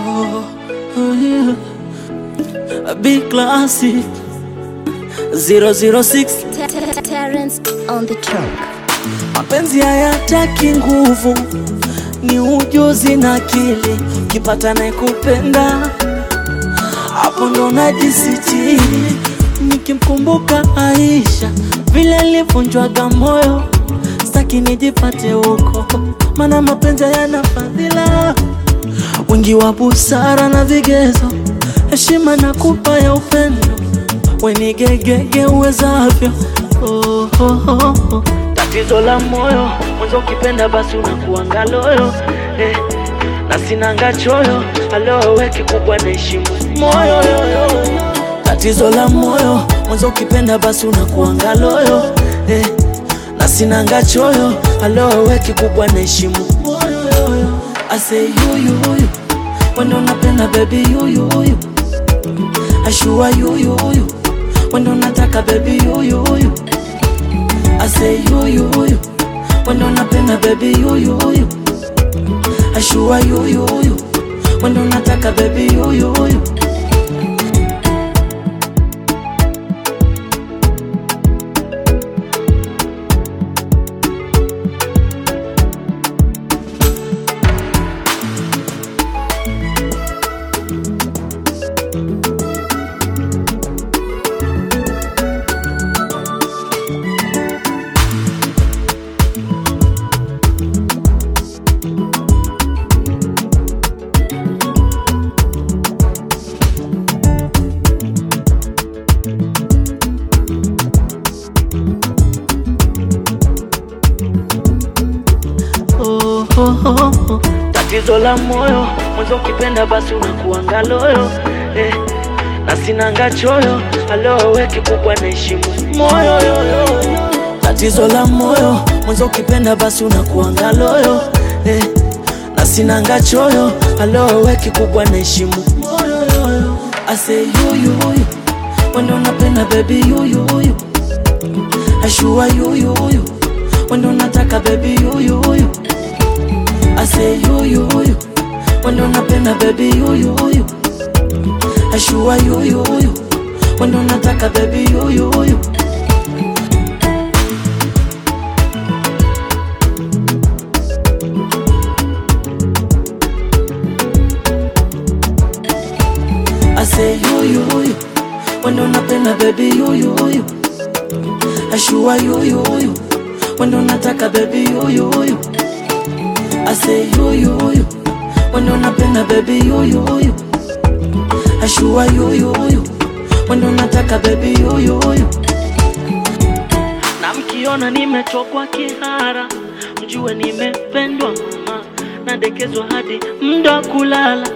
oh yeah. A big classic 006 Terence on the track. Mapenzi hayataki nguvu, ni ujuzi na akili. Ukipata naye kupenda, hapo ndo najisitiri. Nikimkumbuka Aisha vile alivunjwaga moyo, staki nijipate huko, maana mapenzi hayana fadhila, wingi wa busara na vigezo, heshima na kupa ya upendo, wenigegege uwezavyo. Oh, oh, oh, oh. Tatizo la moyo mwanzo, ukipenda basi unakuanga loyo eh, na sinanga choyo alowe kikubwa naheshimu moyo yoyo. Tatizo la moyo mwanzo, ukipenda basi unakuanga loyo eh, na sinanga choyo alowe kikubwa naheshimu moyo yoyo. I say yuyu huyu wendo napenda baby yuyu huyu ashua yuyu huyu wendo nataka baby yuyu huyu I say yuyu huyu wendo napenda baby yuyu huyu ashua yuyu huyu wendo nataka baby yuyu huyu oh, oh, oh, oh. Tatizo la moyo mwanzo, ukipenda basi unakuanga loyo eh, na sinanga choyo alowe kikubwa naheshimu moyo yoyo. Tatizo la moyo mwanzo, ukipenda basi unakuanga loyo eh, na sinanga choyo alowe kikubwa naheshimu moyo yoyo. I say yuyu huyu wendo napenda baby yuyu huyu ashua yuyu huyu wendo nataka baby yuyu huyu I say yuyu huyu wendo napenda baby yuyu huyu ashua yuyu huyu wendo nataka baby yuyu huyu I say yuyu huyu wendo napenda baby yuyu huyu ashua yuyu huyu wendo nataka baby yuyu huyu I say yuyu huyu wendo napenda baby yuyu huyu ashua yuyu huyu wendo nataka baby yuyu huyu na mkiona nimetokwa kihara mjue nimependwa mama nadekezwa hadi mda kulala